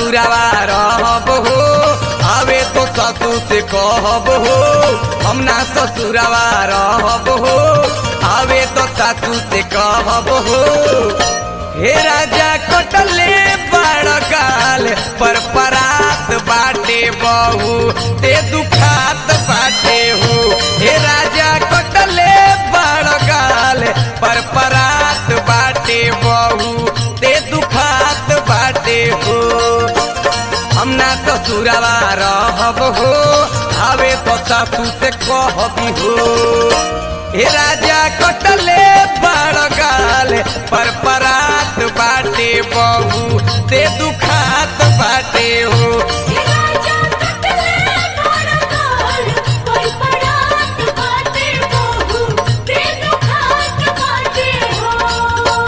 ससुरवा रहब हो आवे तो ससुर से कहब हो हम ना ससुरवा रहब हो आवे तो सासू से कहब हो हे राजा कटले बड़ गाल पर परात बाटे बहू ते दुखात बाटे हो हे राजा कटले बड़ गाल पर परात बाटे बहू ते दुखात बाटे हो हम ना ससुरवा रहब हो आवे तो सासू से कहबी हो हे राजा कटले बड़ गाल पर परात बाटे बहू ते दुखात बाटे हो हे राजा कटले बड़ गाल पर परात बाटे बहू ते दुखात बाटे हो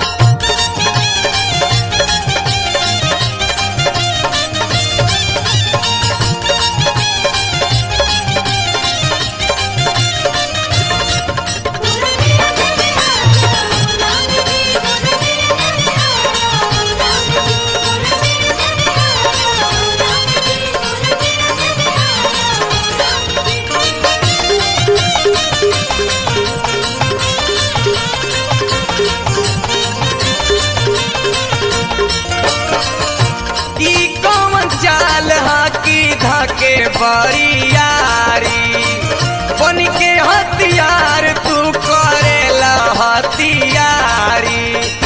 ई कौन चाल हाकी धके बरियारी बन के हथियार तू करेला हथियारी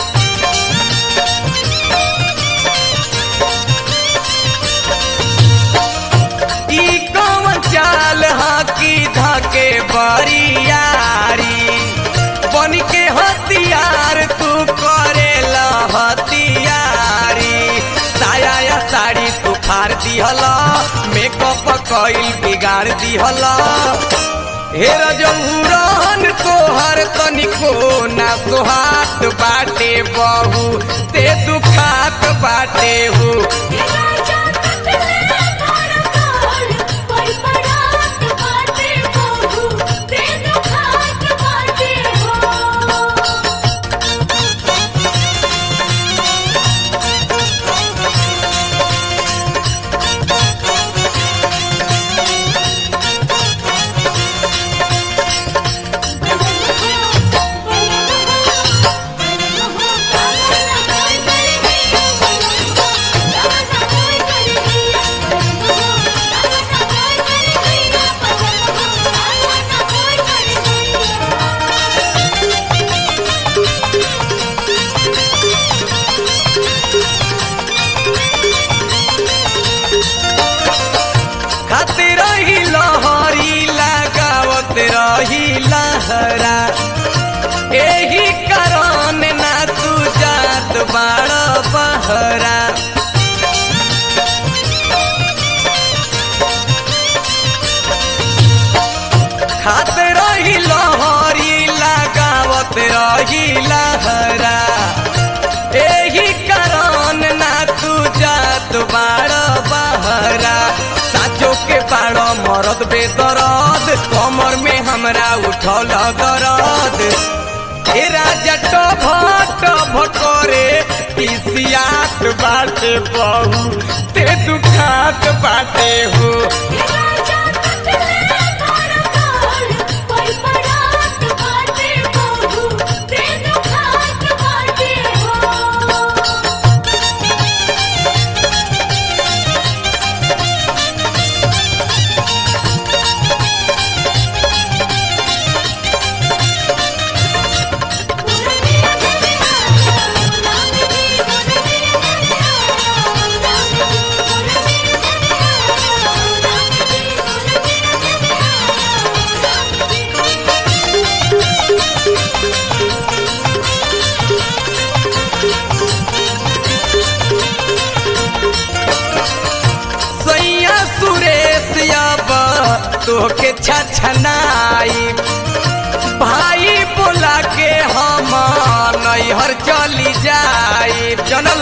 ई कौन चाल हाकी धके बरियारी बन के हथियार तू करेला हथियारी साया या साड़ी तू फाड़ दिहल मेकअप कइल बिगाड़ दिहल हे रजौरन तोहर तनिको ना सोहात बाटे बहू ते दुखात बाटे हो हे राजा कटले बड़ गाल पर परात बाटे बहू ते दुखात बाटे हो खाते रही लहरी लगावत रही लहरा एही कारण ना तू जात बाड़ बहरा खाते रही लहरी लगावत रही लहरा एही कारण ना तू जात बाड़ बहरा साचो के बाड़ मरद बेदरद कमर में हमरा उठल दरद ए राजा टभ टभ करे पिसियात बाटे बहू ते दुखात बाटे हो हे राजा कटले बड़ गाल पर परात बाटे बहू ते दुखात बाटे हो सैया सुरेश अब तोके छछनाई भाई बोला के हम नैहर चली जाई जनल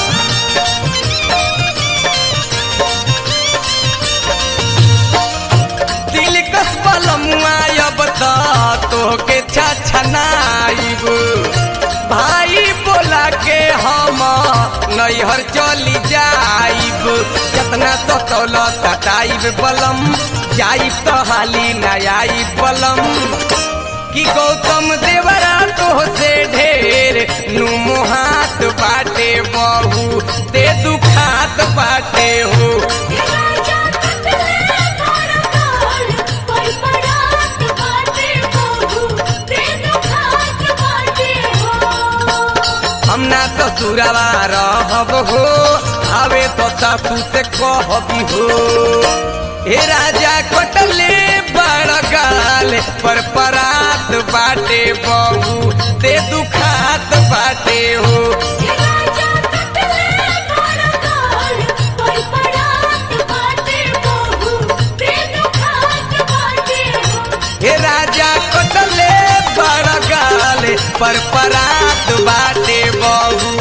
दिल कस बलमुआ अब त तोके छछनाई भाई बोला के हम नैहर चली जाइब जतना सतौल सताइब बलम जाइब तो हाली न आइब बलम कि गौतम देवरा तो से ढेर नुमो हाथ बाटे बहू ते दुखात बाटे हो राजा कटले तोर काल पर पड़ात बाटे बहू ते दुखात बाटे हो हम ना ससुरवा रहब हो आवे तो सासू से कहबी हो हे राजा कटले बड़ गाल पर परात बाटे बहू ते दुखात बाटे हो राजा कटले तोर काल पर पड़ात बाटे बहू ते दुखात बाटे हो हे राजा कटले बड़ गाल पर परात बाटे बहू